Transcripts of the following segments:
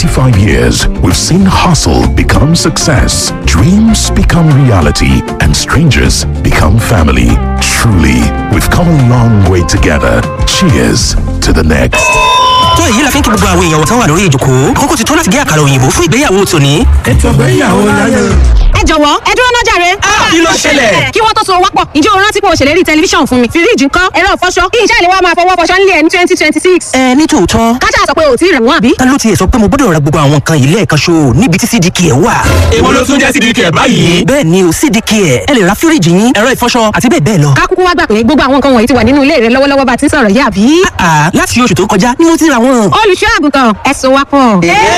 25 years, we've seen hustle become success, dreams become reality, and strangers become family. Truly, we've come a long way together. Cheers to the next. tó èyí la fi ń kí gbogbo àwọn èèyàn wọ̀tán wà lórí ìjòkó àkókò ti tó láti gé àkàrà òyìnbó fún ìgbéyàwó tòní. ètò ìgbéyàwó láyé. ẹ jọ̀wọ́ ẹ dúró náà jàre. kí ló ṣẹlẹ̀? kí wọ́n tó so wápọ̀ ǹjẹ́ o rántí pé o ṣèlérí tẹlifíṣàn fún mi fíríjì ńkọ́ ẹ̀rọ ìfọṣọ kí iṣẹ́ ìléwọ́ máa fọwọ́ fọṣọ nílé ẹ̀ ní twenty twenty six. ẹ ní tòótọ́ kájà sọ pé o ò tí ì rẹ̀ wọ́n àbí. ta ló tiẹ̀ sọ pé mo gbọ́dọ̀ ra gbogbo àwọn nǹkan yìí lẹ́ẹ̀kan ṣo níbi tí cdk ẹ̀ wà. èwo ló tún jẹ́ sídìí kẹ̀ báyìí. bẹ́ẹ̀ ni o cdk ẹ̀ ẹ lè ra fíríjì yín ẹ̀rọ ìfọṣọ àti bẹ́ẹ̀ bẹ́ẹ̀ lọ. ká kúkú wá gbà pé gbogbo àwọn nǹkan wọ̀nyí ti wà nínú ilé rẹ lọ́wọ́lọ́wọ́ bá ti ń sọ̀rọ̀ yìí àbí. àà láti oṣù tó kọjá ni mo ti ra wọn. olùṣọ́ àgùntàn ẹ so wápọ̀.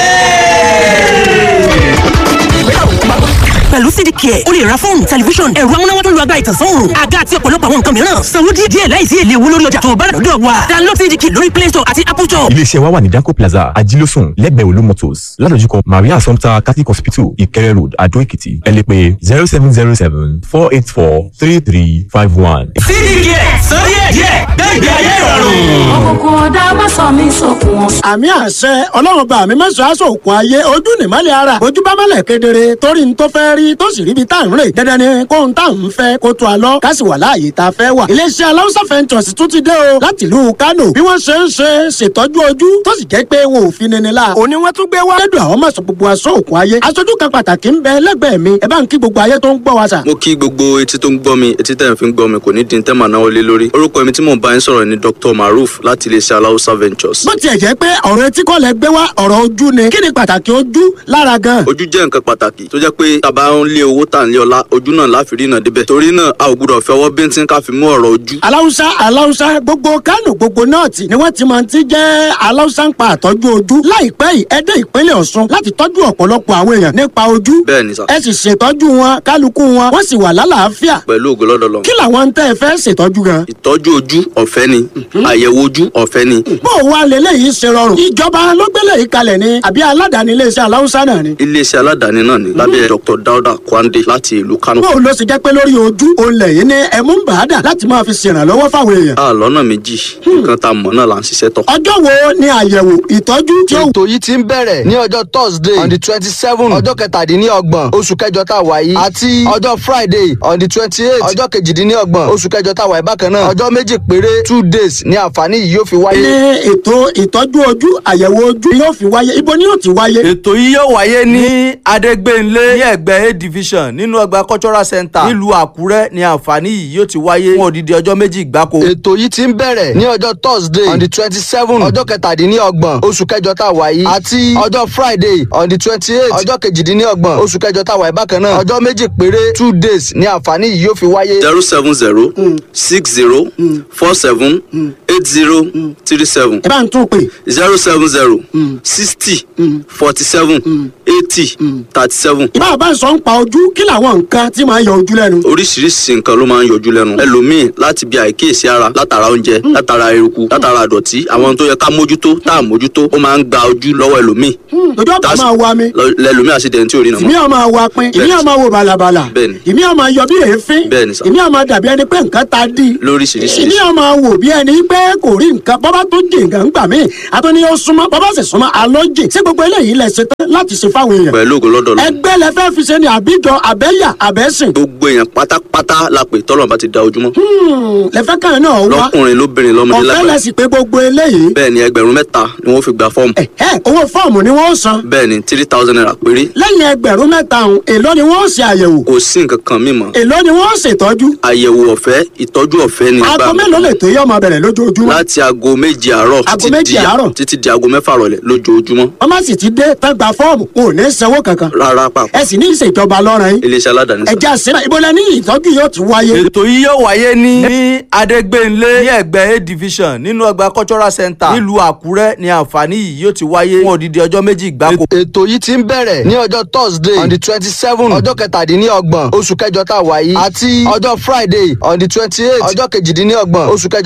pẹ̀lú cdk ẹ̀ o lè ra fóònù tẹlifíṣọ̀n ẹ̀rọ amúnáwá tó lu agbára ìtànsán òòrùn àga àti ọ̀pọ̀lọpọ̀ àwọn nǹkan mìíràn sanwó díẹ̀ díẹ̀ láìsí èlé owó lórí ọjà tó o bá rà lọ́dọ̀ wa download cdk lórí play store àti apple store. iléeṣẹ́ wa wà ní danco plaza ajílósùn lẹ́gbẹ̀ẹ́ olú motors ládojúkọ maria assumpta catholic hospital ìkẹrẹ road adó èkìtì ẹ lè pè zero seven zero seven four eight four three three five one. sídìí kẹ̀ sọ díẹ̀ díẹ̀ gbẹ̀gbẹ̀ ayé ìrọ̀rùn. òkùnkùn ọ̀dà má sọ mí sókun ọ̀sán. àmì àṣẹ ọlọ́run bá mi mẹ́sàn-án aṣọ òkun ayé ojú nìmọ́lẹ̀ ara ojú bá mọ́lẹ̀ kedere torí n tó fẹ́ rí tó sì ríbi tá à ń rè dandan ni kóhun tá à ń fẹ́ kó tó a lọ ká sì wà láàyè tá a fẹ́ wà. iléeṣẹ́ aláwùsá fẹ́ntọ̀sì tún ti dé o láti ìlú kánò bí wọ́n ṣe ń ṣe ṣètọ́jú ojú tó sì jẹ́ pé wọn ò fi nini la. òní wọ́n tún gbé wá. lẹ́dùn àwọn mọ̀sán gbogbo aṣọ òkun ayé aṣojú kan pàtàkì ń bẹ lẹ́gbẹ̀ẹ́ mi ẹ bá ń kí gbogbo ayé tó ń gbọ́ wa sà. mo kí gbogbo etí tó ń gbọ́ mi etí tẹ̀ ń fi ń gbọ́ mi kò ní dín tẹ́ màá náwó lé lórí orúkọ mi tí mò ń bá yín sọ̀rọ̀ ni dr maruf láti iléeṣẹ́ aláwùsá ventures. bó tiẹ̀ jẹ́ pé ọ̀rọ̀ etí kọ́ lẹ gbé wá ọ̀rọ̀ ojú ni kí ni pàtàkì ojú lára gan. ojú jẹ́ nǹkan pàtàkì tó jẹ́ pé tàbá ń lé owó tà ń lé ọlá ojú náà láfi rí náà débẹ̀ torí náà a ò gbúdọ̀ fi ọwọ́ bíntín ká fi mú ọ̀rọ̀ ojú. aláwùsá aláwùsá gbogbo kánò gbogbo nọ́ọ̀tì ni wọ́n ti máa ti jẹ́ aláwùsá ń pa àtọ́jú ojú láìpẹ́ yìí ẹ dé ìpínlẹ̀ ọ̀ṣun láti tọ́jú ọ̀pọ̀lọpọ̀ àwọn èèyàn nípa ojú bẹ́ẹ̀ ni sà ẹ sì ṣètọ́jú wọn kálukú wọn wọ́n sì wà lálàáfíà pẹ̀lú ògo lọ́dọ̀ lọ. kí làwọn ń tẹ́ ẹ fẹ́ ṣètọ́jú gan. ìtọ́jú ojú ọ̀fẹ́ ni àyẹ̀wò ojú ọ̀fẹ́ ni bó o wá lélẹ́yìí ṣe rọrùn ìjọba ló gbélé yìí kalẹ̀ ni àbí aládàáni iléeṣẹ́ aláwùsá náà ni. iléeṣẹ́ aládàáni náà ni lábẹ́ dr dauda kwande láti ìlú kano. bó o lọ sì jẹ́ pé lórí ojú òun lẹ̀yìn ní ẹ̀mú ń bàádà láti máa fi ṣèrànlọ́wọ́ fáwọn èèyàn. a lọ́nà méjì nǹkan tá a mọ̀ náà là ń ṣiṣẹ́ tọ̀. ọjọ́ wo ni àyẹ̀wò ìtọ́jú tí ó ètò yìí ti ń bẹ̀rẹ̀ ní ọjọ́ thursday on the twenty seven ọjọ́ kẹtàdínlọ́gbọ̀n oṣù kẹjọ tá a wà yìí àti ọjọ́ friday on the twenty eight ọjọ́ kejìdínlọ́gbọ̀n oṣù kẹjọ tá a wà yìí bákan náà ọjọ́ méjì péré two days ni àǹfààní yìí yóò fi ní wáyé. ètò ìtọ́jú ojú àyẹ̀wò ojú yóò fi wáyé ibo ni yóò ti wáyé. ètò yìí yóò wáyé ní adégbénlé ní ẹgbẹ́ a division nínú ọgbà cultural center nílùú àkúrẹ́ ní àǹfààní yìí yóò ti wáyé fún odidi ọjọ́ méjì gbáko. ètò yìí ti ń bẹ̀rẹ̀ ní ọjọ́ thursday on the twenty seven ọjọ́ kẹtàdínlọ́gbọ̀n oṣù kẹjọ tá a wà yìí àti ọjọ́ friday on the twenty eight ọjọ́ kejìdínlọ́gbọ̀n oṣù kẹjọ tá a wà yìí bákan náà ọjọ́ méjì péré two days ni àǹfààní yìí yóò fi wáyé. zero seven zero six zero four seven eight zero three seven ẹ bá ń tún pè zero seven zero sixty forty seven eighty thirty seven. ìbá bá ń sọ ń pa ojú kí làwọn nǹkan tí máa ń yọ ojú lẹ́nu. oríṣiríṣi nǹkan ló máa ń yọjú lẹ́nu ẹlòmíì láti bí àìkíyèsí ara látara oúnjẹ látara eruku látara àdọ̀tí àwọn tó yẹ ká mójútó tá à mójútó ó máa ń gba ojú lọ́wọ́ ẹlòmíì ojú ọ̀pá That's- máa wa mi lọ- lẹlòmíì àṣìdẹ̀ntì tí ò rí nà ìmí mọ́ ọmọ wa pin ìmí Bẹ́ẹ̀ni. ọmọ wo bàlàbàlà Bẹ́ẹ̀ni. ìmí ọmọ yọ bí èéfín Bẹ́ẹ̀ni sà. ìmí ọmọ dàbí ẹni pé nǹkan ta dí lóríṣiríṣi ìmí ọmọ wò bí ẹni pé kò rí nǹkan bọ́bá tó jì nǹkan gbà mí àtúní ó súnmọ́ bọ́bá sì súnmọ́ àlọ́ jì sí gbogbo eléyìí lẹ ṣe tán láti ṣe fáwọn èèyàn pẹ̀lú ògo lọ́dọ̀ lọ ẹgbẹ́ lẹ fẹ́ fi ṣe ni àbíjọ àbẹ́yà àbẹ́sìn gbogbo èèyàn pátápátá la pè tọ́lọ̀ bá ti da ojúmọ́ lẹ fẹ́ kàn náà wá lọ́kùnrin lóbìnrin lọ́mọdé ọ̀fẹ́ lẹ lágbàá sì pé gbogbo eléyìí bẹ́ẹ̀ ni ẹgbẹ̀rún mẹ́ta ni wọ́n fi gba fọ́ọ̀mù ẹ owó fọ́ọ̀mù ni wọ́n san bẹ́ẹ̀ ni three thousand naira péré lẹ́yìn ẹgbẹ̀rún mẹ́ta ọ̀hún èló ni wọ́n ṣe àyẹ̀wò kò sí nǹkan kan mímọ́ èló ni wọ́n ṣètọ́jú àyẹ̀wò ọ̀fẹ́ ìtọ́jú ọ̀fẹ́ ni aago mélòó lè tó yẹ ọmọ bẹ̀rẹ̀ lójoojúmọ́ láti aago méje àárọ̀ Aago títí méje di- àárọ̀? títí di aago mẹ́fà rọ̀lẹ́ lójoojúmọ́ wọ́n má sì ti dé tán gba fọ́ọ̀mù wọn ò ní sanwó kankan rárá pàpà ẹ sì ní ìṣèjọba lọ́rùn yín iléeṣẹ́ aládàáni sá. ẹ̀jẹ̀ àṣírà ìbọ̀lẹ̀ ní ìtọ́jú yóò ti wáyé. ètò yìí yóò wáyé ní ní adégbénlé ní ẹgbẹ́ a division nínú ọgbà cultural center nílùú àkúrẹ́ ní àǹfààní yìí yóò ti wáyé fún odidi ọjọ́ méjì gbáko. ètò yìí ti ń bẹ̀rẹ̀ ní ọjọ́ thursday on the twenty seven ọjọ́ kẹtàdínlọ́gbọ̀n oṣù kẹjọ tá a wà yìí àti ọjọ́ friday on the twenty eight ọjọ́ kejìdínlọ́gbọ̀n oṣù kẹjọ tá a wà yìí bákan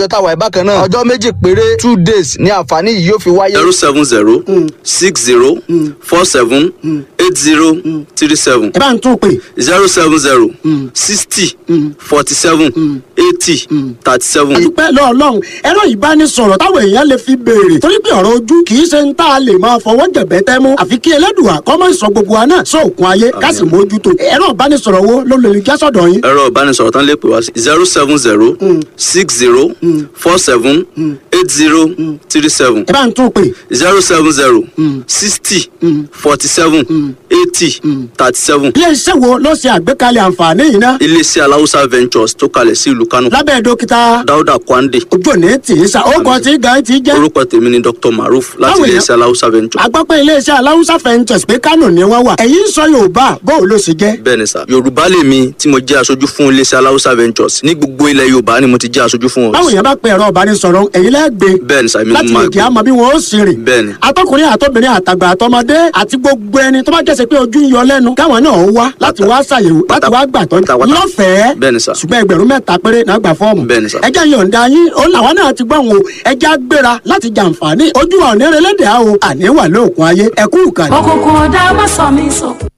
bákan náà ọjọ́ méjì péré two days ni àǹfààní yìí yóò fi wáyé. zero seven zero six zero four seven eight zero three seven ẹ bá ń tún pè zero seven zero sixty forty seven eighty thirty seven. ìpẹ́ lọ́ọ̀lọ́hún ẹ̀rọ ìbánisọ̀rọ̀ táwọn èèyàn lè fi béèrè torí pé ọ̀rọ̀ ojú kì í ṣe ń tá a lè máa fọwọ́ jẹ̀bẹ́ tẹ́ mú àfi kí ẹlẹ́dùà kọ́ mọ́ ìsọ gbogbo wa náà sóòkun ayé ká sì mójútó ẹ̀rọ ìbánisọ̀rọ̀ wo ló lè já sọ̀dọ̀ yín. ẹ̀rọ ìbánisọ̀rọ̀ tán lè pè wá sí zero seven zero six zero four seven eight zero three seven ẹ bá ń tún pè zero seven zero sixty forty seven eighty thirty seven. ilé iṣẹ́ wo ló ṣe àgbékalẹ̀ àǹfààní yìí ná iléeṣẹ́ aláwùsá ventures tó kalẹ̀ sí ìlú kánò lábẹ́ dókítà dáúdà kwande ojú òní tì í sa ó kọ́ tí gan ti jẹ́ orúkọ tèmi ni dr maruf láti Báwo iléeṣẹ́ aláwùsá ventures. agbápẹ́ iléeṣẹ́ aláwùsá fẹ́ǹtẹ̀sì pé kánò ni wọ́n wà ẹ̀yin ń sọ yorùbá bóò ló ṣe jẹ́. bẹ́ẹ̀ ni sà yorùbá lèmi tí mo jẹ́ aṣojú fún iléeṣẹ́ aláwùsá ventures ní gbogbo ilẹ̀ yorùbá ni mo ti jẹ́ aṣojú fún báwo wọn. yẹn bá pe ẹ̀rọ ìbánisọ̀rọ̀ ẹ̀yin lẹ́gbẹ̀ẹ́ bẹ́ẹ̀ ni sà èmi ni láti mo máa lè jẹ́ àmọ́ bí wọ́n ó sì rìn. bẹ́ẹ̀ ni atọkùnrin àtọbìnrin àtàgbà àtọmọdé àti gbogbo ẹni tó bá jẹ́sẹ̀ pé ojú ń yọ lẹ́nu káwọn náà wá láti wá ṣàyẹ̀wò láti wá gbàtọ́ pátápátá. lọ́fẹ̀ẹ́ bẹ́ẹ̀ ni sà ṣùgbọ́n ẹgbẹ̀rún mẹ́ta péré náà gbà fọ́ọ̀mù. bẹ́ẹ̀ ni sà. ẹjẹ́ yọ̀ǹda yín ó làwọn náà ti gbọ́ wọn o ẹjẹ́ á gbéra láti jàǹfààní ojú ọ̀nẹ́rẹ́lẹ́dẹ̀ á o àní wà lóòkun ayé ẹkú ìkànnì. òkùnkùn ọ̀dà má sọ mí sókun.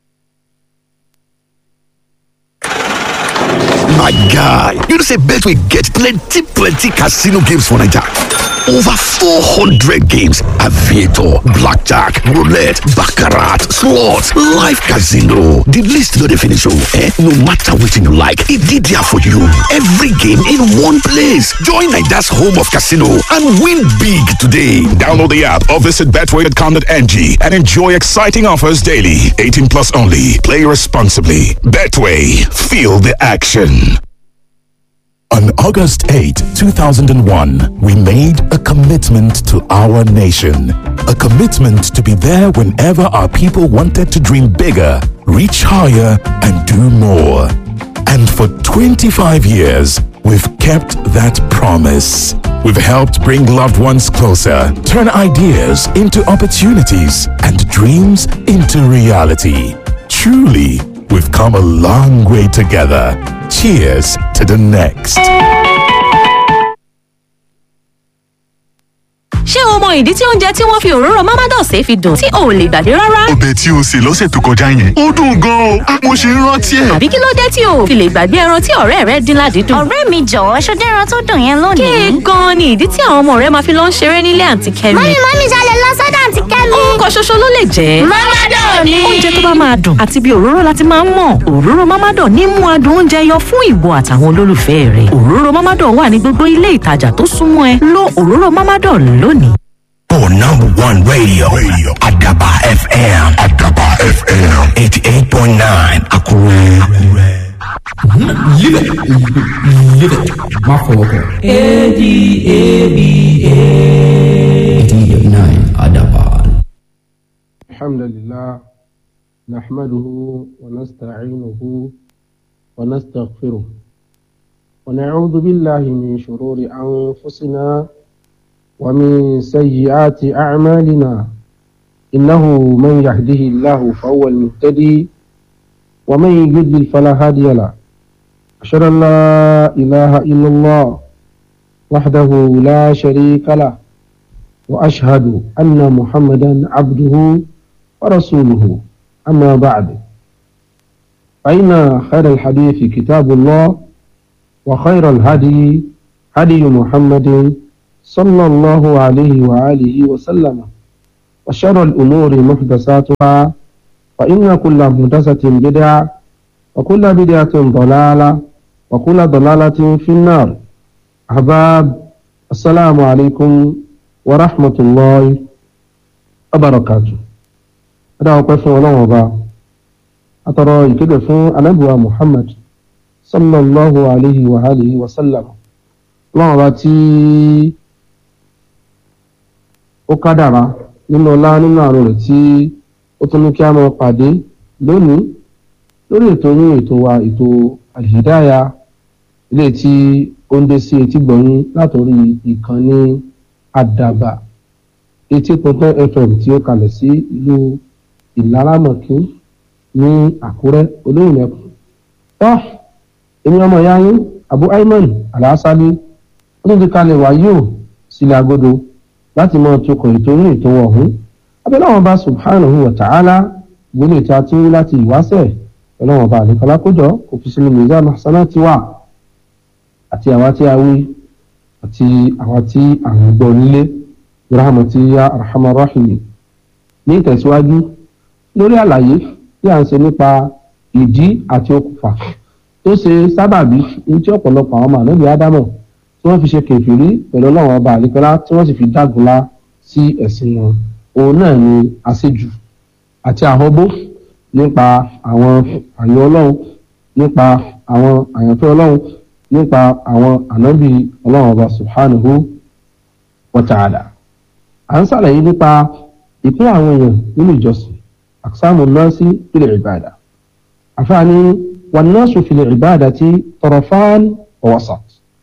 My guy, you know say Betway get plenty plenty casino games for Naija. Over 400 games, aviator, blackjack, roulette, baccarat, slots, live casino. The list no dey finish oh, eh? No matter wetin you like, e dey there for you. Every game in one place. Join Naija's home of casino and win big today. Download the app or visit betway.com.ng and enjoy exciting offers daily. 18 plus only. Play responsibly. Betway. Feel the action. On August 8, 2001, we made a commitment to our nation. A commitment to be there whenever our people wanted to dream bigger, reach higher, and do more. And for 25 years, we've kept that promise. We've helped bring loved ones closer, turn ideas into opportunities, and dreams into reality. Truly, we've come a long way together. Cheers to the next. ṣé o mọ ìdí tí oúnjẹ tí wọ́n fi òróró mamados ṣe fi dùn tí o ò lè gbàgbé rárá? ọbẹ̀ tí o sè lọ́sẹ̀ tó kọjá yẹn ó dùn gan-an o mo ṣe ń rántí ẹ̀. àbí kí ló dé tí o ò fi lè gbàgbé ẹran tí ọ̀rẹ́ rẹ dín ládìídùn? ọ̀rẹ́ mi jọ̀wọ́ ṣó dẹ́ran tó dùn yẹn lónìí. kéè gan-an ni ìdí tí àwọn ọmọ rẹ máa fi lọ ń ṣeré nílé àǹtí kẹ́mi. mọ́mí mọ́mí ṣalẹ̀ lọ sọ́dọ̀ àǹtí kẹ́mi. orúkọ ṣoṣo ló lè jẹ́. Mamadọ̀ ni. oúnjẹ tó bá máa dùn àti bí òróró láti máa ń mọ̀ òróró mamadọ̀ ní mú adùn oúnjẹ yọ fún ìwọ àtàwọn olólùfẹ́ rẹ̀ òróró mamadọ̀ wà ní gbogbo ilé ìtajà tó súnmọ́ ẹ lo òróró mamadọ̀ lónìí. For number one radio, radio. Adaba FM. Adaba FM. 88.9 Akure. Live it. Live it. My father. A-D-A-B-A. 88.9 Adaba. الحمد لله نحمده ونستعينه ونستغفره ونعوذ بالله من شرور أنفسنا ومن سيئات أعمالنا إنه من يهده الله فهو المهتدي ومن يضلل فلا هادي له أشهد أن لا إله إلا الله وحده لا شريك له وأشهد أن محمدا عبده ورسوله أما بعد فإن خير الحديث كتاب الله وخير الهدي هدي محمد صلى الله عليه وآله وسلم وشر الأمور محدثاتها فإن كل محدثة بدعة وكل بدعة ضلالة وكل ضلالة في النار أحباب السلام عليكم ورحمة الله وبركاته هذا هو قسم الله وبا أترى يكده فون أنبوى محمد صلى الله عليه وآله وسلم الله وبا تي ó kádàrá nínú ọlá nínú àrùn rẹ̀ tí ó tún ní kí a máa pàdé lónìí lórí ètò yín ètò wa ètò àlìdáyà ilé tí ó ń dé sí etí gbọ̀nyìn látòrí ìkànnì àdàbà etí pọ̀tán fm tí ó kalẹ̀ sí ìlú ìlaramọ̀kín ní àkúrẹ́ olóyìnbẹ̀kùn tó èmi ọmọ ìyá yín abu ayman alásálí ó tún ti kalẹ̀ wá yóò sílẹ̀ agodo láti máa tukọ̀ ètò orí ètò ọ̀hún abẹ́lẹ́ wọn bá subhanahu wa ta'ala gbélé tí a ti ń rí láti ìwáṣẹ̀ pẹ̀lú wọn bá àlékọ́lá kójọ kò fi sínú mizan hasana ti wà àti àwa tí a wí àti àwa tí à ń gbọ́ nílé rahmati ya arhamar rahimin ní ìtẹ̀síwájú lórí àlàyé tí a ń ṣe nípa ìdí àti okùnfà tó ṣe sábàbí ní tí ọ̀pọ̀lọpọ̀ àwọn màlúù ádámọ̀ tí wọ́n fi ṣe kèfèrí pẹ̀lú ọlọ́run ọba àlékọ́lá tí wọ́n sì fi dágunlá sí ẹ̀sìn wọn òun náà ni àṣejù àti àhọ́bó nípa àwọn àyàn ọlọ́run nípa àwọn àyànfẹ́ ọlọ́run nípa àwọn ànábì ọlọ́run ọba subhanahu wa ta'ala à ń ṣàlàyé nípa ìpín àwọn èèyàn nínú ìjọsìn àkísàmù nọ́ọ̀sì fil ìbàdà àfààní wan nasu fil ìbàdati tarafan wa wasat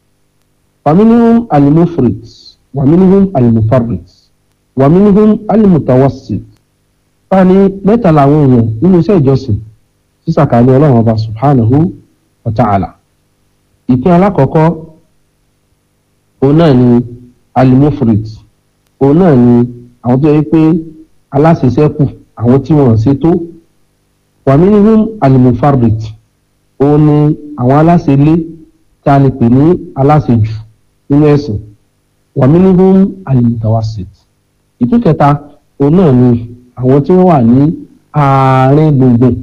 فمنهم المفرط ومنهم المفرط ومنهم المتوسط fani mẹ́ta làwọn èèyàn nínú iṣẹ́ ìjọsìn sísàkàlẹ Ọlọ́run ọba subhanahu wa ta'ala ìpín alákọ̀ọ́kọ́ òun náà ni alimufrit òun náà ni àwọn tó yẹ pé aláṣẹṣẹ́kù àwọn tí wọ́n ṣe tó wàmínihum alimufarrit òun ni àwọn aláṣẹlé tí a lè pè ní aláṣẹjù nínú ẹ̀sìn wàmínihum alimutawasit ìpín kẹta òun náà ni àwọn tí wọ́n wà ní àárín gbùngbùn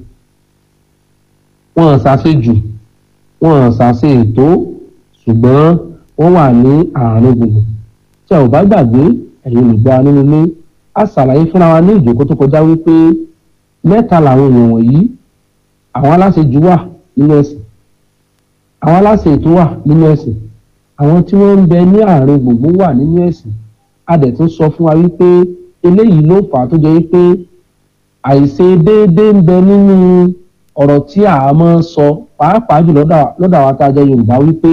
wọ́n ṣàṣejù wọ́n ṣàṣe ètò ṣùgbọ́n wọ́n wà ní àárín gbùngbùn tí a ò bá gbàgbé ẹ̀yin olùgbà nínú ilé a ṣàlàyé fúnra wa ní ìjókòó tó kọjá wípé mẹ́ta làwọn èèyàn wọ̀nyí àwọn aláṣejù wà nínú ẹ̀sìn àwọn aláṣẹ ètò wà nínú ẹ̀sìn àwọn tí wọ́n ń bẹ ní àárín gbùngbùn wà nínú ẹ̀sìn a dẹ̀ tún sọ fún wa wípé eléyìí ló fà á tó jẹ́ wípé àìṣe déédéé ń bẹ nínú ọ̀rọ̀ tí a máa ń sọ pàápàá jù lọ́dọ̀ àwọn tá a jẹ́ Yorùbá wípé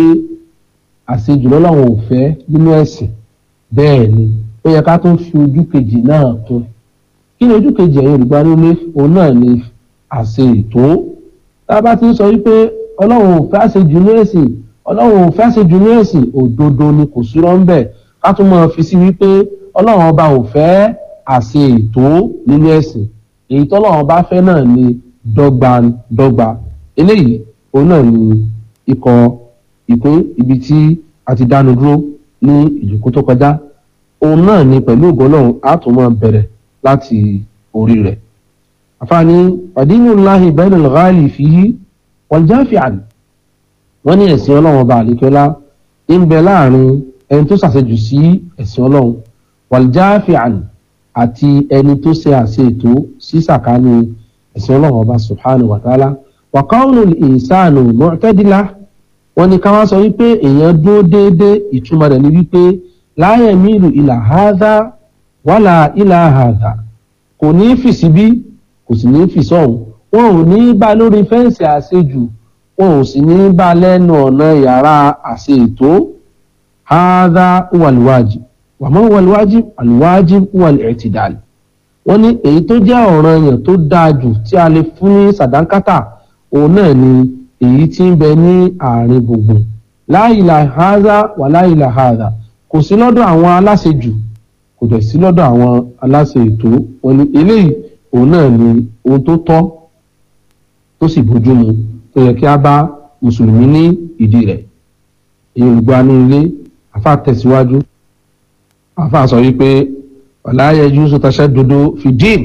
àṣejù lọ́lọ́run ò fẹ́ nínú ẹ̀sìn bẹ́ẹ̀ ni ó yẹ ká tún fi ojú kejì náà kún kí ni ojú kejì ẹ̀yin Yorùbá nílé òun náà ni àṣe ètò tá a bá ti ń sọ wípé Ọlọ́run ò fẹ́ àṣejù ní ẹ̀sìn Ọlọ́run ò fẹ́ àṣejù ní ẹ̀sìn òdodo ni kò sí rọ́ńbẹ̀ ká tún máa fi sí wípé ọlọ́run ọba ò fẹ́ àṣe ètò nínú ẹ̀sìn èyí tọ́lọ́run ọba fẹ́ náà ni dọ́gbandọ́gba eléyìí òun náà ni ikọ̀ ìpín ibi tí a ti dánu dúró ní ìjókòó tó kọjá òun náà ni pẹ̀lú ògo ọlọ́run á tún máa bẹ̀rẹ̀ láti orí rẹ̀ àfààní pàdínú láhi bẹ́ẹ̀nù lọ́gáàlì fìhí wàljáfíàn wọ́n ní ẹ̀sìn ọlọ́run ọba àlekẹ́lá ń bẹ láàrin ẹni tó ṣàṣejù sí ẹ̀sìn ọlọ́run wàljáfíàn àti ẹni tó ṣe àṣe ètò sí sàkání ẹ̀sìn ọlọ́run ọba subhanahu wa ta'ala wa kaunul insanu mu'tadila wọ́n ní ká wá sọ wípé èèyàn dúró déédéé ìtumọ̀ rẹ̀ ni wípé la yamilu ila hadha wala ila hadha kò ní fì síbí kò sì ní fì sọ́hùn wọn ò ní bá lórí fẹ́ǹsì àṣejù wọn ò sì ní bá lẹ́nu ọ̀nà yàrá àṣe ètò hadha wal wajib wàmọ́ wàlúwájib àlùwájib wal-i'tidal wọ́n ní èyí tó jẹ́ ọ̀ranyàn tó dáa jù tí a lè fún ní sàdánkátà òun náà ni èyí tí ń bẹ ní àárín gbùngbùn la ilaha hadha wà la ilaha hadha kò sí lọ́dọ̀ àwọn aláṣejù kò dẹ̀ sí lọ́dọ̀ àwọn aláṣe ètò wọ́n ní eléyìí òun náà ni ohun tó tọ́ tó sì bójú mu tó yẹ kí a bá mùsùlùmí ní ìdí rẹ̀ èyí olùgbọ́ ní ilé àfa tẹ̀síwájú àfa sọ wípé ọ̀láyẹ yusuf taṣẹ́ dodo fìdíìn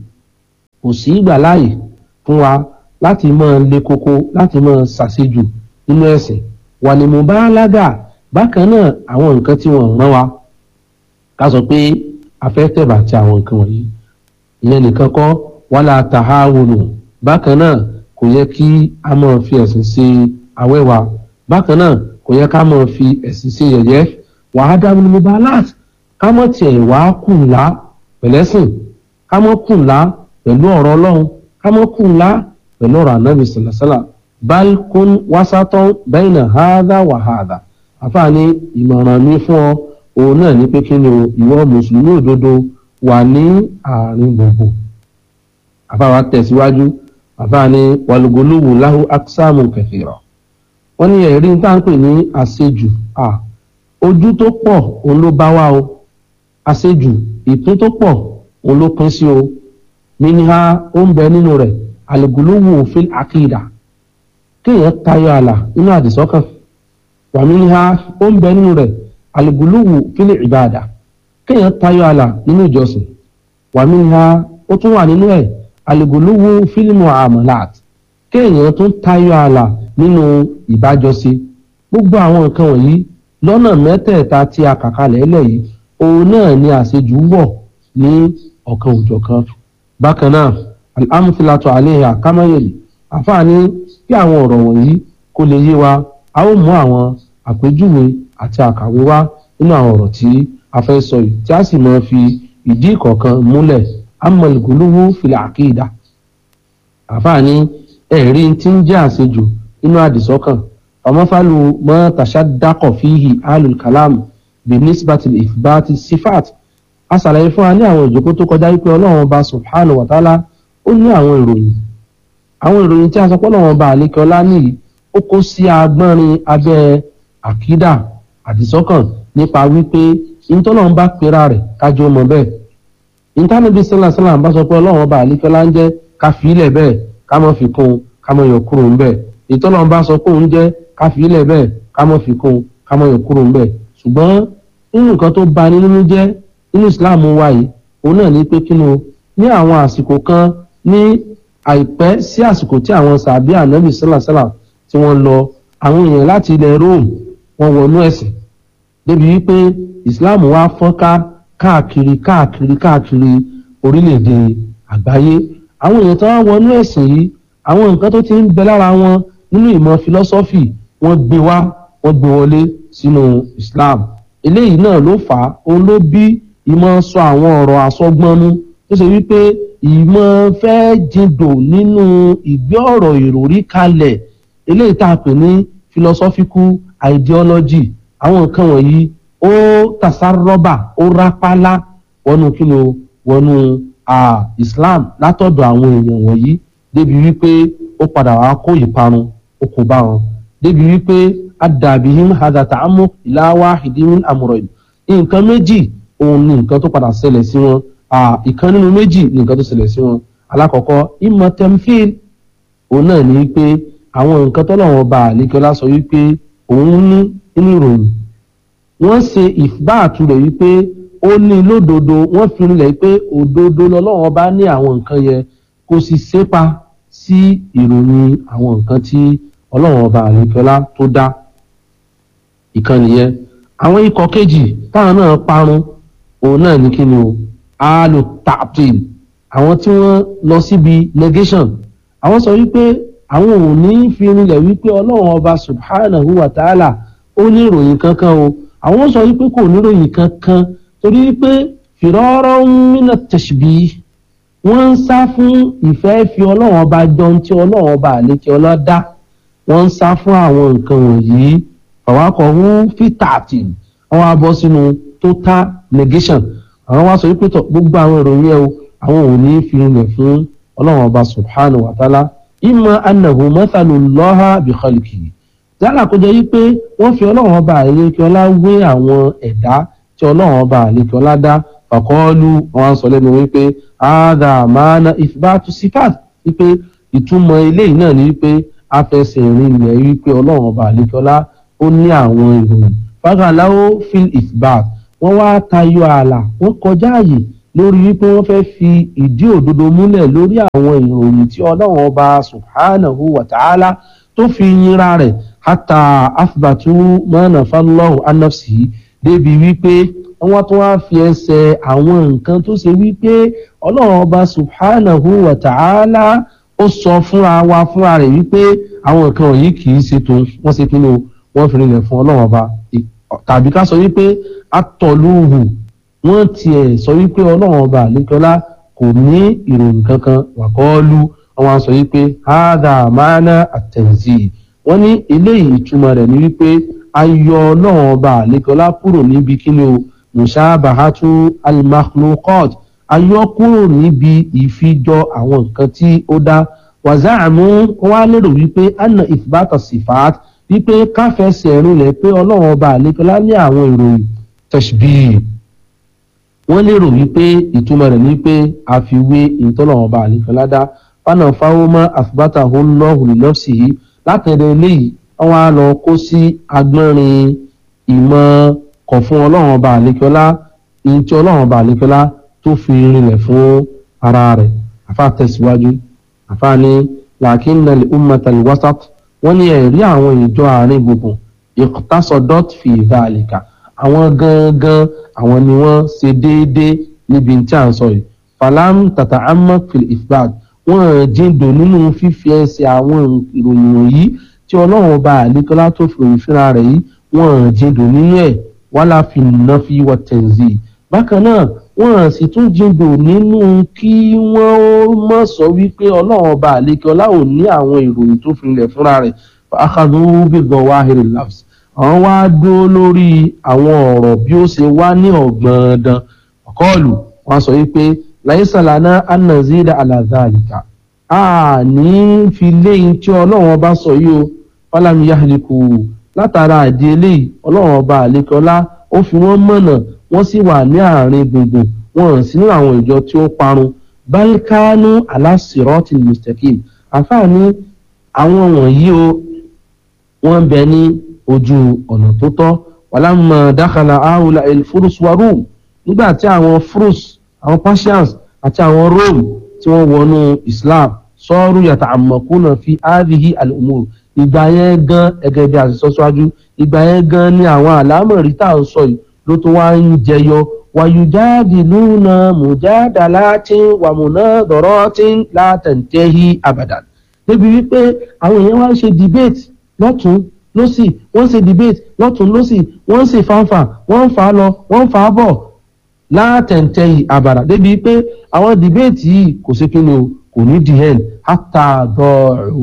kò sí ìgbà láàyè fún wa láti máa le koko láti máa ṣàṣejù nínú ẹ̀sìn wà ní mo bá lágà bákan náà àwọn nǹkan tí wọ́n rán wa ká sọ pé afẹ́tẹ̀bà ti àwọn nǹkan wọ̀nyí ìyẹn nìkan kọ́ wàhálà tàhárùnù bákan náà kò yẹ kí a máa fi ẹ̀sìn ṣe awẹ́wà bákan náà kò yẹ ká máa fi ẹ̀sìn ṣe yẹ̀yẹ́ wàhádà ní mo bá láti ká mọ̀ tiẹ̀ wá kùnlá pẹ̀lẹ́sìn ká mọ̀ kùnlá pẹ̀lú ọ̀rọ̀ ọlọ́run ká mọ̀ kùnlá pẹ̀lú ọ̀rọ̀ ànábì sàlàsàlà balkun wasatọ bẹ́ẹ̀nà hádà wà hádà àfààní ìmọ̀ràn mi fún ọ òun náà ní pé kí ni o ìwọ mùsùlùmí òdodo wà ní àárín gbogbo àfàwà tẹ̀síwájú àfààní wàlúgolówó láhù aksáàmù kẹfìrọ wọn ní ẹ̀rí tá à ń pè ní àṣejù à ojú tó pọ̀ òun ló bá wá o àṣejù ìpín tó pọ̀ òun ló pín sí o minha ó ń bẹ nínú rẹ̀ àlùgùlùwù fil àkìdá kéèyàn tayọ àlà nínú àdìsọ́kàn wà minha ó ń bẹ nínú rẹ̀ àlùgùlùwù fil ìbàdà kéèyàn tayọ àlà nínú ìjọsìn wà minha ó tún wà nínú ẹ̀ àlùgùlùwù fil muamalat kéèyàn tún tayọ àlà nínú ìbájọsí gbogbo àwọn nǹkan wọ̀nyí lọ́nà mẹ́tẹ̀ẹ̀ta tí a kà kalẹ̀ lẹ̀ yìí òun náà ni àṣejù wọ̀ ní ọ̀kan òjọ̀kan bákan náà alhamdulilayi aleha kamayeli àfààní bí àwọn ọ̀rọ̀ wọ̀nyí kó lè yé wa a ó mú àwọn àpèjúwe àti àkàwé wá nínú àwọn ọ̀rọ̀ tí a fẹ́ sọ yìí tí a sì máa fi ìdí ìkọ̀ọ̀kan múlẹ̀ amọ̀lùkúlùwù fìlà àkìdá àfààní ẹ̀rí tí ń jẹ́ àṣejù nínú àdìsọ́kàn ọmọfàlù mọ́ tàṣádákọ̀ fíhì alùkàlám binisbatil ìfibati sifat a ṣàlàyé fún wa ní àwọn ìjókòó tó kọjá wípé ọlọ́run ọba subhanahu wa ta'ala ó ní àwọn ìròyìn àwọn ìròyìn tí a sọ pé ọlọ́run ọba àlékọ́lá nìyí ó kó sí agbọ́nrin abẹ́ àkídà àdìsọ́kàn nípa wípé ìtọ́lọ́run bá pera rẹ̀ kájọ mọ̀ bẹ́ẹ̀ ìtànàbí sálàsálà bá sọ pé ọlọ́run ọba àlékọ́lá ń jẹ́ ká fi ilẹ̀ bẹ́ẹ̀ ká mọ̀ fi kún ká mọ̀ yọ kúrò ń bẹ́ẹ̀ ìtọ́lọ́run bá sọ pé òun jẹ́ ká fi ilẹ̀ bẹ́ẹ̀ ká mọ̀ fi kún ká mọ̀ yọ kúrò ń bẹ́ẹ̀ ṣùgbọ́n nínú nǹkan tó bani nínú jẹ́ nínú islam wa yìí òun náà ní pé kínú ní àwọn àsìkò kan ní àìpẹ́ sí àsìkò tí àwọn sàbí ànábì sálàsálà tí wọ́n lọ àwọn èèyàn láti ilẹ̀ rome wọ́n wọnú ẹ̀sìn débi wípé islam wa fọ́nká káàkiri káàkiri káàkiri orílẹ̀-èdè àgbáyé àwọn èèyàn tó wá wọnú ẹ̀sìn yìí àwọn nǹkan tó ti ń bẹ lára wọn nínú ìmọ̀ philosophy wọ́n gbé wá wọ́n gbé wọlé sínú islam eléyìí náà ló fà á òun ló bí ìmọ̀ sọ àwọn ọ̀rọ̀ àsọgbọ́nú tó ṣe wípé ìmọ̀ fẹ́ jindò nínú ìgbé ọ̀rọ̀ ìròrí kalẹ̀ eléyìí tá a pè ní philosophical ideology àwọn nǹkan wọ̀nyí ó tasarọ́bà ó rápálá wọnú kí ni o wọnú islam látọ̀dọ̀ àwọn èèyàn wọ̀nyí débi wípé ó padà wá kó ìparun ó kó bá wọn débi wípé adàbíhìm hadàtà amú ìlàwà ìdíhìn àmúrọ̀yìn nǹkan méjì òun ni nǹkan tó padà ṣẹlẹ̀ sí wọn ìkan nínú méjì ni nǹkan tó ṣẹlẹ̀ sí wọn alákọ̀ọ́kọ́ ìmọ̀ tẹ́mfíl òun náà ní pé àwọn nǹkan tọ́lọ́wọ́n bá àlékọ́lá sọ wípé òun ní nínú ìròyìn wọ́n ṣe ìbáàtú rẹ̀ wípé ó ní lódodo wọ́n fi rinlẹ̀ pé òdodo lọ́lọ́wọ́n bá ní àwọn nǹkan yẹn kò sì sépa sí ìròyìn àwọn nǹkan tí ọlọ́wọ́n ọba àlékọ́lá tó dá ìkan nìyẹn àwọn ikọ̀ kejì táwọn náà parun òun náà ní kí ni o alu tapin àwọn tí wọ́n lọ síbi negation àwọn sọ wípé àwọn ò ní fi rinlẹ̀ wípé ọlọ́run ọba subhanahu wa ta'ala ó ní ìròyìn kankan o àwọn sọ wípé kò ní ìròyìn kankan torí wípé fìrọ́rọ́ mínà tẹ̀síbí wọ́n ń sá fún ìfẹ́ fi ọlọ́run ọba jọun tí ọlọ́run ọba àlékè ọlá dá wọ́n ń sá fún àwọn nǹkan wọ̀nyí fàwákọ̀ọ́hún fítàtì àwọn abọ́ sínú total negation àwọn wá sọ wípé tọ gbogbo àwọn ìròyìn ẹ o àwọn ò ní fi rinlẹ̀ fún ọlọ́run ọba subhanahu wa ta'ala ìmọ̀ anahu mọ́tàlú lọ́ha bìkọ́lìkì yálà kó jẹ́ wípé wọ́n fi ọlọ́run ọba àlékè ọlá wé àwọn ẹ̀dá tí ọlọ́run ọba àlékè ọlá dá fàkọ́ọ́lù wọn sọ lẹ́nu wípé àádà máàna ìfibàtú sífàt wípé ìtumọ̀ eléyìí náà ni wípé afẹsẹ̀ rinlẹ̀ wípé ọlọ́run ọba àlékè ọlá ó ní àwọn ìròyìn fagaláwo fil ìfibàt wọ́n wá tayọ ààlà wọ́n kọjá àyè lórí wípé wọ́n fẹ́ fi ìdí òdodo múlẹ̀ lórí àwọn ìròyìn tí ọlọ́run ọba subhanahu wa ta'ala tó fi yinra rẹ̀ hata afbatu mọ́nà fálọ́hù anafsi débi wípé wọ́n tún wá fi ẹsẹ̀ àwọn nǹkan tó ṣe wípé ọlọ́run ọba subhanahu wa ta'ala ó sọ fúnra wa fúnra rẹ̀ wípé àwọn nǹkan wọ̀nyí kì í ṣe tó wọ́n ṣe kí ni wọ́n fi rinlẹ̀ fún ọlọ́run ọba tàbí ká sọ wípé atọ̀lúhù wọ́n tiẹ̀ sọ wípé ọlọ́run ọba àlékọ́lá kò ní ìròyìn kankan wàkọ́ọ́lù wọ́n sọ wípé hádà máná àtẹ̀sí wọ́n ní eléyìí ìtumọ̀ rẹ̀ ní wípé ayọ̀ ọlọ́run ọba àlékọ́lá kúrò níbi kíni o mushabahatu al-makhluqat ayọ̀ kúrò níbi ìfijọ àwọn nǹkan tí ó dá wàzáàmú wọn á lérò wípé anna ìfibàtà sifat wípé káfẹsẹ̀ rinlẹ̀ pé ọlọ́run ọba àlékọ́lá ní àwọn ìròyìn tẹ̀síbíì wọ́n lérò wípé ìtumọ̀ rẹ̀ ní pé àfiwé ìtọ́lọ́run ọba àlékọ́lá dá fánà fáwọ́mọ́ àfibátà ọlọ́hùn lọ́sì yìí látẹ̀lé eléyìí wọ́n á lọ kó sí agbọ́nrin ìmọ̀ kọ̀ fún ọlọ́run ọba àlékọ́lá ìyẹn tí ọlọ́run ọba àlékọ́lá tó fi rinlẹ̀ fún ara rẹ̀ àfa tẹ̀síwájú àfa ní làákínà ummata wasat wọ́n ní ẹ̀rí àwọn ìjọ àárín gbùngbùn ìktasọ̀dọ́t fi ìdálẹ́ka àwọn gangan àwọn ni wọ́n ṣe déédéé níbi tí à ń sọ yìí falam tata amak fil ifbad wọ́n jíndò nínú fífi ẹsẹ̀ àwọn ìròyìn wọ̀nyí tí ọlọ́run ọba àlékọ́lá tó fi òyìn fúnra rẹ̀ yìí wọ́n jíndò nínú ẹ̀ wàhálà fi nàfi wọ tẹ̀nzì bákan náà wọ́n sì tún jíndò nínú kí wọ́n mọ̀ sọ wípé ọlọ́run ọba àlékọ́lá ò ní àwọn ìròyìn tó fi ilẹ̀ fúnra rẹ̀ akadu bíbọ̀ wáhìrì labs àwọn wá dúró lórí àwọn ọ̀rọ̀ bí ó ṣe wá ní ọ̀gbọ̀ndàn ọ̀kọ́ọ̀lù wọ́n sọ wípé láìsàlánà anazida alazalika a ní fi léyìn tí ọlọ́run ọba sọ yìí o fálàmì yahliku látara àdí eléyìí ọlọ́run ọba àlékọ́lá ó fi wọ́n mọ̀nà wọ́n sì wà ní àárín gbùngbùn wọn ò sí nínú àwọn ìjọ tí ó parun balkanu alásìrọ́tì mustaqim àfààní àwọn wọ̀nyí o wọ́n ń bẹ ní ojú ọ̀nà tó tọ́ wàlámà dákàlà áhùlà elfurus wa rome nígbà tí àwọn furus àwọn persians àti àwọn rome tí wọ́n wọnú islam sọ́ọ́rù yàtọ̀ àmọ̀kúnà fi áàbìhí àlùmọ́ọ̀rù ìgbà yẹn gan ẹgẹ bí a ti sọ síwájú ìgbà yẹn gan ni àwọn àlámọ̀rí tá à ń sọ yìí ló tó wá ń jẹyọ wàyùjáde lúna mùjáda láti wàmùnà dọ̀rọ̀ tí látẹ̀ntẹ́hí àbàdàn débi wípé àwọn èèyàn wá ń ṣe debate lọ́tún lọ́sì wọ́n ń ṣe debate lọ́tún lọ́sì wọ́n ń ṣe fanfa wọ́n ń fà á lọ wọ́n ń fà á bọ̀ látẹ̀ntẹ́hí àbàdàn débi pé àwọn debate yìí kò sí kí ni o kò ní di end hátà dọ̀ọ̀rù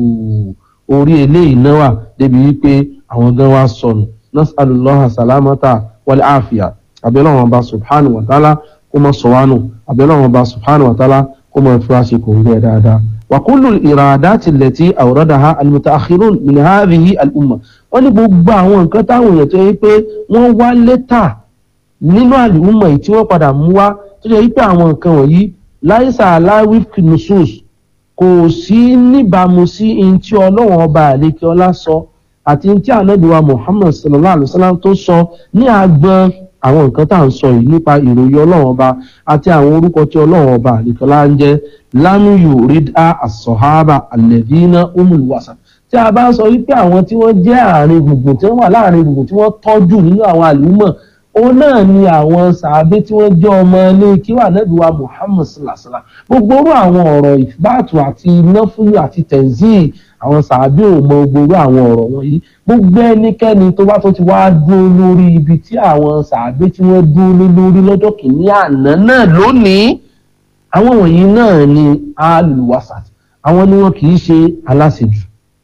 orí eléyìí náà wà débi wípé àwọn gan wa sọnù nasalulaha salamata wàlẹ àfíà abẹ́lẹ́ wọn bá subhanahu wa ta'ala kó mọ sọ̀wánù abẹ́lẹ́ wọn bá subhanahu wa ta'ala kó mọ fi wá ṣe kò ń gbẹ dáadáa. wàkúlù ìràdàtì lẹ́tí àwòrán-dàá alimutaahirun min hadhihi al-umma wọ́n ní gbogbo àwọn nǹkan táwọn èèyàn tó yẹ pé wọ́n wá létà nínú àlùmọ̀ yìí tí wọ́n padà mú wá tó yẹ pé àwọn nǹkan wọ̀nyí láìsà aláwí nusus kò sí níbàámu sí ihun tí ọlọ́wọ́n ọba àlékè ọlá sọ àti ihun tí ànábìwá muhammad sallallahu alayhi wa sallam tó sọ ní agbọn àwọn nǹkan tá à ń sọ yìí nípa ìròyìn ọlọ́wọ́n ọba àti àwọn orúkọ tí ọlọ́wọ́n ọba àlékè ọlá ń jẹ́ lámúyò rídà àsọ̀hábà àlẹ́dínà umulwasa tí a bá ń sọ wípé àwọn tí wọ́n jẹ́ àárín gbùngbùn tí wọ́n wà láàrin gbùngbùn tí wọ́n tọ́jú nínú àwọn àlùmọ̀ òun náà ni àwọn sàábé tí wọ́n jẹ́ ọmọ ilé kíwà nẹ́bíwá muhammed salasala gbogbo orú àwọn ọ̀rọ̀ ìfibáàtù àti náfúlù àti tẹ̀sí àwọn sàábé ò mọ gbogbo àwọn ọ̀rọ̀ wọ̀nyí gbogbo ẹnikẹ́ni tó bá tó ti wá dúró lórí ibi tí àwọn sàábé tí wọ́n dúró lórí lọ́jọ́ kìíní àná náà lónìí àwọn wọ̀nyí náà ni alùwàsàt àwọn ni wọn kì í ṣe aláṣejù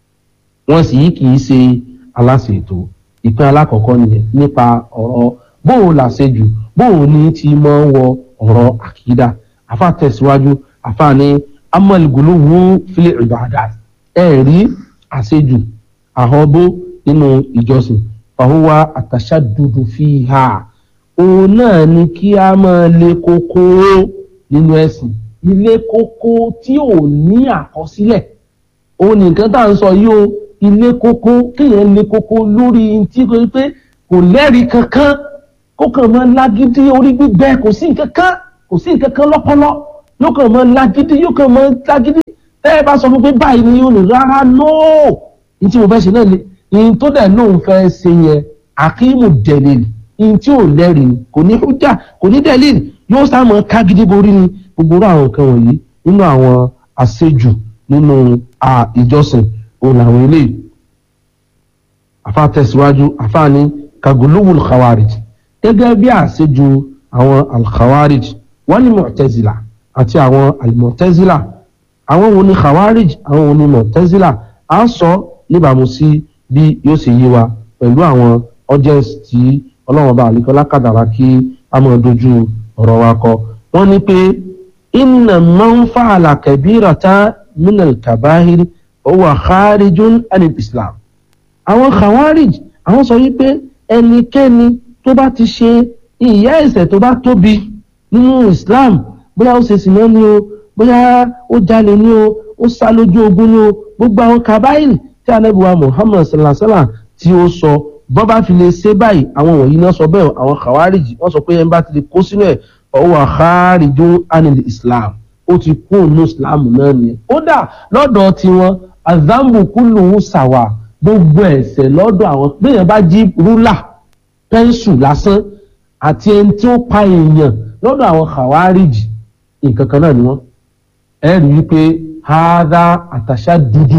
wọn sì kì í ṣe aláṣètò ìpín alákọ̀ọ́kọ́ nìyẹn nípa ọ̀rọ̀ bóun làṣejù bóun ní ti máa ń wọ ọ̀rọ̀ àkídà àfa tẹ̀síwájú àfa ní amọ̀lùgùlù wú fílẹ̀ ìbàdà ẹ̀ rí àṣejù àhọ́bó nínú ìjọsìn fàhùwà àtàṣà dúdú fi hà òun náà ni kí a máa lé kókó nínú ẹ̀sìn ilé kókó tí ò ní àkọsílẹ̀ òun nìkan tá à ń sọ yìí o ilé kókó kéèyàn lé kókó lórí tí kò pé kò lẹ́rìí kankan kó kàn máa lágídí orí gbígbẹ kò sí nǹkan kan kò sí nǹkan kan lọ́pọlọ yóò kàn máa lágídí yóò kàn máa lágídí tẹ́ ẹ bá sọ fún pé báyìí ni yóò ní rárá nóò ní tí mo fẹ́ ṣe náà ni ní tó dẹ̀ lóun fẹ́ ṣe yẹn àkíyèmù dẹ̀lẹ̀lì ní tí ò lẹ́rìí kò ní hújà kò ní dẹ̀lẹ̀lì yóò sá máa kágídí borí ni gbogbo àwọn nǹkan wọ̀nyí nínú àwọn àṣejù nínú ìjọsìn òun làwọn eléyìí àfa tẹ̀síwájú àfa ní kagolówó khawarij gẹ́gẹ́ bí àṣejù àwọn alkhawarij wọ́n ní mọ̀tẹ́zìlà àti àwọn alimọ̀tẹ́zìlà àwọn wo ni khawarij àwọn wo ni mọ̀tẹ́zìlà á sọ níbàámu sí bí yóò ṣe yé wa pẹ̀lú àwọn audience tí ọlọ́run bá àlekọ́lá kàdàrà kí a máa dojú ọ̀rọ̀ wa kọ wọ́n ní pé inna man fa'ala kabirata min al-kabahir huwa kharijun anil islam àwọn khawarij àwọn sọ wípé ẹnikẹ́ni tó bá ti ṣe ìyá ẹ̀ṣẹ̀ tó bá tóbi nínú islam bóyá ó ṣe sìnà ni o bóyá ó jalè ni o ó sá lójú ogun ni o gbogbo àwọn kabail tí anabiwa muhammad sallallahu alaihi wa sallam tí ó sọ bọ́ bá fi lè ṣe báyìí àwọn wọ̀nyí náà sọ bẹ́ẹ̀ àwọn khawarij wọ́n sọ pé ẹ̀ ń bá ti lè kó sínú ẹ̀ ọwọ́ àkárìjó anil islam ó ti kú òun islam náà nìyẹn kódà lọ́dọ̀ tiwọn azambu kúlùú sàwà gbogbo ẹ̀ṣẹ̀ lọ́dọ̀ àwọn bẹ́ẹ̀ bá jí rúlà pẹ́ńsù lásán àti ẹni tí ó pa èèyàn lọ́dọ̀ àwọn khawarij nǹkan kan náà ni wọ́n ẹ rí i pé haada àtàṣà dúdú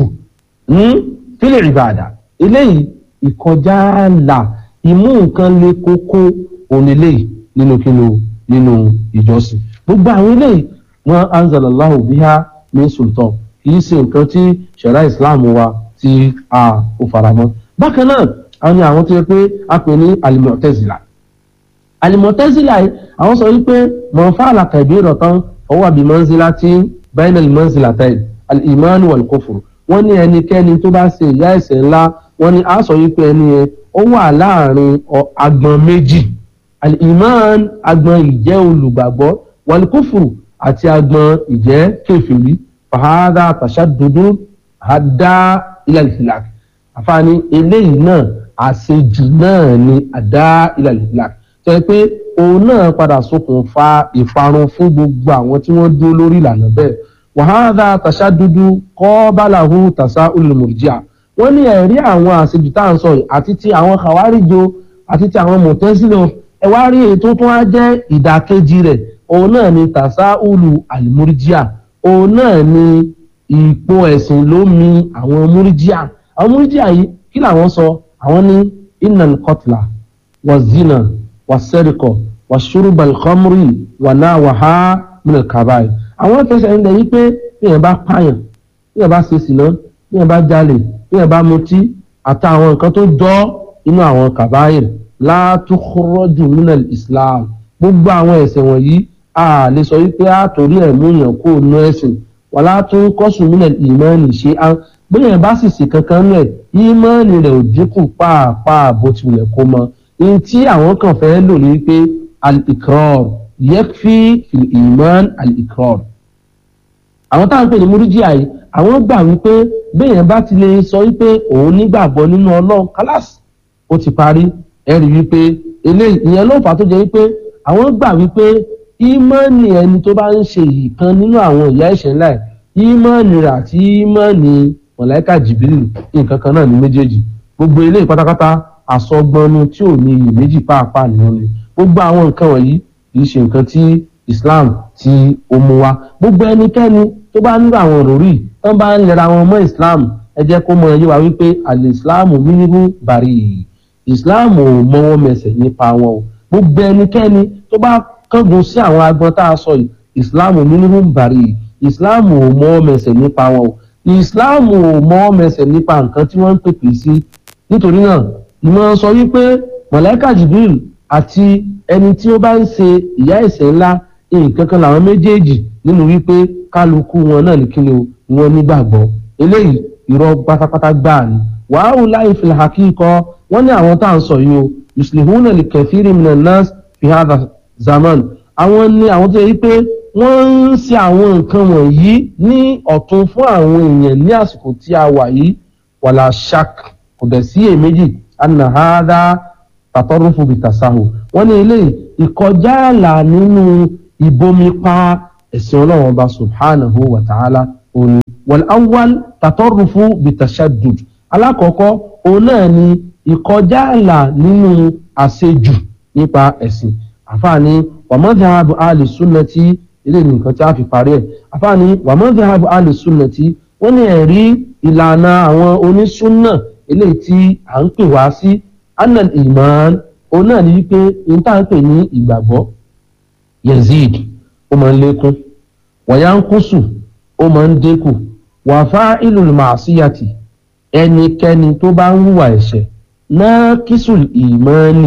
fílẹ̀ ìbàdà eléyìí ìkọjá là ìmú nǹkan le kókó òun eléyìí nínú kíni nínú ìjọsìn gbogbo àwọn eléyìí wọn anzalallahu biha min sultan kì í ṣe nǹkan tí ṣẹ̀rá islam wa tí a ò faramọ́ bákan náà àwọn ni àwọn tó yẹ pé a pè ní alimọ̀tẹ́zìlà alimọ̀tẹ́zìlà yìí àwọn sọ wípé mọ̀fá àlàkàbí rọ̀tán ọwọ́ àbí mọ́nzílá tí bainal mọ́nzílá tẹ́lẹ̀ al-imanu wal kufru wọ́n ní ẹnikẹ́ni tó bá ṣe ìyá ẹ̀ṣẹ̀ ńlá wọ́n ní a sọ wípé ẹni yẹn ó wà láàrin agbọn méjì al-iman agbọn ìjẹ́ olùgbàgbọ́ wal kufru àti agbọn ìjẹ́ kẹfìrí fàhádà tàṣàdúdú àdá ilẹ̀ àfààní eléyìí náà àṣejù náà ni àdá ilẹ̀ ìlà tó yẹ pé òun náà padà ṣokùnfà ìparun fún gbogbo àwọn tí wọ́n dúró lórí ìlànà bẹ́ẹ̀ wàhálà tàṣàdúdú kọ́ bàlàhù tàṣà olùmọ̀rìjíà wọ́n ní ẹ̀rí àwọn àṣejù tá à ń sọ yìí àti ti àwọn kàwáríjo àti ti àwọn mọ̀tẹ́sílẹ̀ ẹ wá rí èyí tó tún á jẹ́ ìdàkejì rẹ̀ òun náà ni tàṣà olù àlùmọ̀rìjíà òun náà ni ìpò ẹ̀sìn ló mi àwọn múríjíà àwọn múríjíà yìí kí làwọn sọ àwọn ní innal qatla wa zina wa sẹ́ríkọ̀ wa ṣurubal khamri wa náà wà á minal kabair àwọn fẹsẹ̀ ń lẹ̀ yí pé bí yẹn bá pààyàn bí yẹn bá ṣe sìnà bí yẹn bá jalè bí yẹn bá mutí àtàwọn nǹkan tó jọ inú àwọn kabair la tukhraju minal islam gbogbo àwọn ẹ̀ṣẹ̀ wọ̀nyí a lè sọ wípé a torí ẹ̀ mú yàn kó nu ẹ̀sìn wàlá tún kọ́sùn mílẹ̀ ìmọ̀ọ́nì ṣe á bóyá bá sì sì kankan nù ẹ̀ ìmọ̀ọ́nì rẹ̀ ò dínkù pàápàá bó tilẹ̀ kó mọ ní tí àwọn kan fẹ́ lò ní pé al-ikrar yẹ́kfí ìmọ̀ọ́nì al-ikrar. àwọn táwọn pè ní múrídìá yìí àwọn gbà wípé bóyá bá ti lè sọ wípé òun nígbàgbọ́ nínú ọlọ́run kálásì ó ti parí ẹ̀rí wípé eléyìí ìyẹn ló fà á tó jẹ́ wípé àwọn gbà wípé ìmọ̀ọ́nì ẹni tó bá ń ṣe ìkan nínú àwọn ìyá ìṣẹ̀ ńlá ẹ̀ ìmọ̀ọ́nì rẹ̀ àti ìmọ̀ọ́nì mọ̀láìkà jìbìrì nǹkan kan náà ní méjèèjì gbogbo eléyìí pátápátá àsọgbọnnu tí ò ní iyèméjì pàápàá nínú ni gbogbo àwọn nǹkan wọ̀nyí kì í ṣe nǹkan tí Islam tí ó mú wa gbogbo ẹnikẹ́ni tó bá nílò àwọn òròrí tó bá ń lera wọn mọ́ Islam ẹ jẹ́ kó mọ ẹyẹ wa wípé àlè Islam mímú bàrí Islam ò mọwọ́ mẹsẹ̀ nípa wọn o gbogbo ẹnikẹ́ni tó bá kángun sí àwọn agbọn tá a sọ yìí islam mímú bàrí islam ò mọ mẹsẹ̀ nípa wọn o islam ò mọ mẹsẹ̀ nípa nǹkan tí wọ́n ń pèpè sí nítorí náà ìmọ̀ sọ wípé mọ̀lẹ́kà jibril àti ẹni tí ó bá ń ṣe ìyá ẹ̀ṣẹ̀ ńlá nǹkan kan làwọn méjèèjì nínú wípé kálukú wọn náà ní kíni o ni wọ́n nígbàgbọ́ eléyìí irọ́ pátápátá gbáà ni wàhálà láì fi hàkíkọ wọ́n ní àwọn tá à ń sọ yìí o yuslihuna li kathiri minan nas fi hadha zaman àwọn ní àwọn tó yẹ pé wọ́n ń ṣe àwọn nǹkan wọ̀nyí ní ọ̀tún fún àwọn èèyàn ní àsìkò tí a wà yìí wàlà shak kò dẹ̀ sí èméjì anahada tàtọ́rùfù bìtàsáhù wọ́n ní ilé ìkọjá àlà nínú ìbomipa ẹ̀sìn ọlọ́run ọba subhanahu wa ta'ala òní wal awwal tàtọ́rùfù bìtàṣàdùd alákọ̀ọ́kọ́ òun náà ni ìkọjá àlà nínú àṣejù nípa ẹ̀sìn àfààní wàmọ́dàbù alìsúnnàtì ilé nìkan tí a fi parí ẹ̀ àfààní wàmọ́dàbù alìsúnnàtì wọ́n ní ẹ̀rí ìlànà àwọn onísúnnà eléyìí tí à ń pè wá sí anal iman òun náà ní wípé n tá à ń pè ní ìgbàgbọ́ yazid ó máa ń lékún wàyánkúsù ó máa ń dínkù wàfá ìlú màásíyàtì ẹnikẹ́ni tó bá ń hùwà ẹ̀ṣẹ̀ náà kísùl ìmánì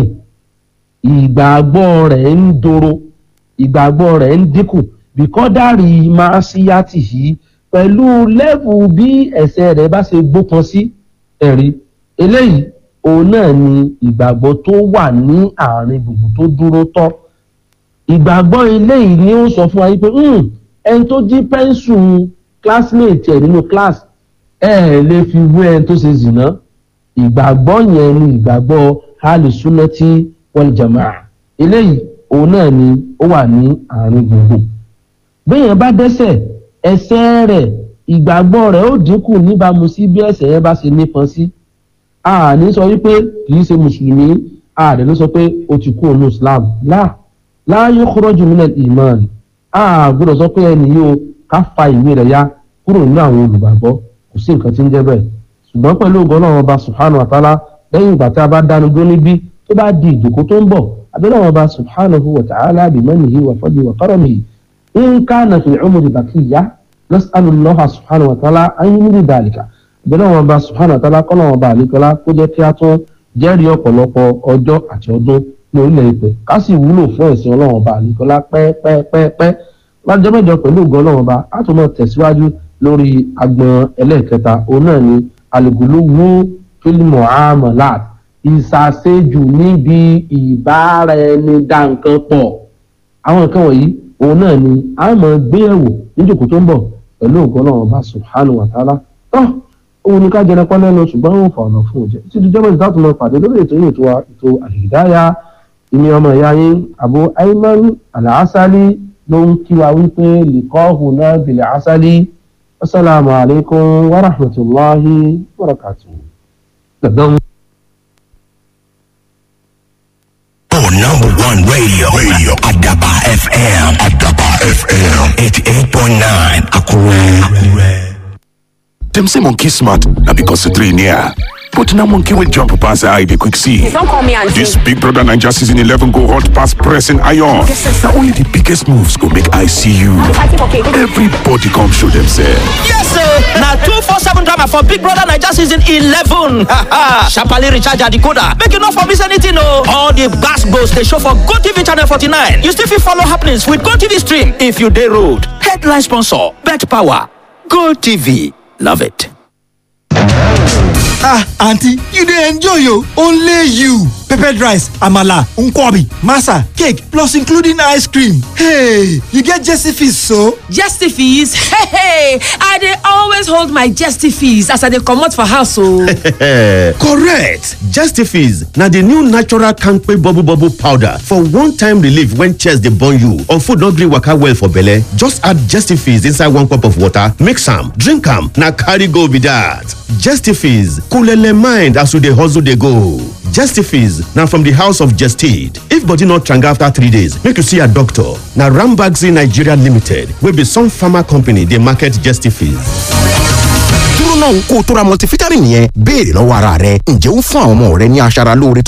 ìgbàgbọ́ rẹ̀ ń doro ìgbàgbọ́ rẹ̀ ń dínkù bìkọ́dárì máa síyàtì yìí pẹ̀lú lẹ́fù bí ẹ̀ṣẹ̀ rẹ̀ bá ṣe gbópọn sí ẹ̀rí eléyìí òun náà ni ìgbàgbọ́ tó wà ní àárín gbùngbùn tó dúró tọ́ ìgbàgbọ́ eléyìí ni ó sọ fún wa yìí pé "Hmm, ẹni tó jí pẹ́ńsù classmate ẹ̀ nínú class ẹ ẹ̀ lè fi wé ẹni tó ṣe zìnà ìgbàgbọ́ yẹn ni ìgbàgbọ́ alùsùnàtì wal jamaa eléyìí òun náà ni ó wà ní àárín gbùngbùn béèyàn bá dẹ́sẹ̀ ẹ̀ṣẹ̀ rẹ̀ ìgbàgbọ́ rẹ̀ ó dínkù níbàámu sí bí ẹ̀ṣẹ̀ yẹn bá ṣe nípọn sí àní sọ wípé kì í ṣe mùsùlùmí àdé ló sọ pé ó ti kú òun islam láà láàyè kúrọ́jù mílẹ̀ ìmọ̀ọ́nì a gbọ́dọ̀ sọ pé ẹnì yìí o ká fa ìwé rẹ̀ ya kúrò nínú àwọn olùgbàgbọ́ kò sí nǹkan tí ń jẹ́ bẹ́ẹ̀ ṣùgbọ́n pẹ̀lú ògo Ọlọ́run ọba subhanahu wa ta'ala lẹ́yìn ìgbà tí a bá dánu dó níbí tó bá di ìjòkó tó ń bọ̀ abẹ́lẹ́ ọba subhanahu wa ta'ala bimanihi wa fadli wa karamihi in kana fi umri baqiya nas'alullaha subhanahu wa ta'ala an yumri dhalika abẹ́lẹ́ ọba subhanahu wa ta'ala kọ́nà ọba àlekọ́lá kó jẹ́ kí a tún jẹ́rìí ọ̀pọ̀lọpọ̀ ọjọ́ àti ọdún ní orílẹ̀ èdè ká sì wúlò fún ẹ̀sìn ọlọ́run ọba àlekọ́lá pẹ́ẹ́pẹ́ẹ́pẹ́ lọ́jọ́ mẹ́jọ pẹ̀lú ògo ọlọ́run ọba a tún máa tẹ̀síwájú lórí agbọn ẹlẹ́ẹ̀kẹta òun náà ni alùpùpù wú fílmù amalat ìsàsẹ́jù níbi ìbára ẹni dá nǹkan pọ̀ àwọn nǹkan wọ̀nyí òun náà ni a máa gbé ẹ̀wò níjòkó tó ń bọ̀ pẹ̀lú ògo ọlọ́run ọba subhanahu wa ta'ala tó òun ni ká jẹrẹ pọ́n lẹ́nu ṣùgbọ́n òun fà ọ̀nà fún òjẹ́ títí jọ́mọ̀ ìdá tó lọ pàdé lórí ètò yìí ètò wa ètò àlìdáyà ìní ọmọ ìyá yín Abu Ayman Al-Asali ló ń kí wa wípé liqa'una náà bil asali wasalaamu alaykum wa rahmatulahi wa barakatuh. Oh, number one radio. Radio. Adaba FM. Adaba FM. 88.9. Akure. Them say monkey smart, now because the three near. But now monkey will jump past the eye, they quick see. Don't call me auntie. This Big Brother Ninja season 11 go hot past pressing iron. Now only the biggest moves go make I see you. Everybody come show themselves. Yes, sir. Now two four seven drama for Big Brother Niger season eleven. Sharply recharge your decoder. Make you not for miss anything, no. All the gas goes they show for Go TV channel forty nine. You still fit follow happenings with Go TV stream if you day road. Headline sponsor: Bet Power. Go TV. Love it. ah aunty you dey enjoy o only you peppered rice amala nkwobi masa cake plus including ice cream hey you get jesse fees so. Jesty fees? Hey, hey, I dey always hold my jesty fees as I dey comot for house o. correct justifies na the new natural kampe bubble bubble powder for one-time relief when chest dey burn you or food no gree waka well for belle just add justifies inside one cup of water mix am drink am na carry go be that justifies coolele mind as you dey hustle dey go justifies na from the house of gestid if body no tranga after three days make you see your doctor na rambaxi nigeria limited wey be some pharma company dey market justifies. dúró náà kó o tó ra multivitamin yẹn béèrè lọ́wọ́ ara rẹ ǹjẹ́ ó fún àwọn ọmọ rẹ ní aṣara lóore tó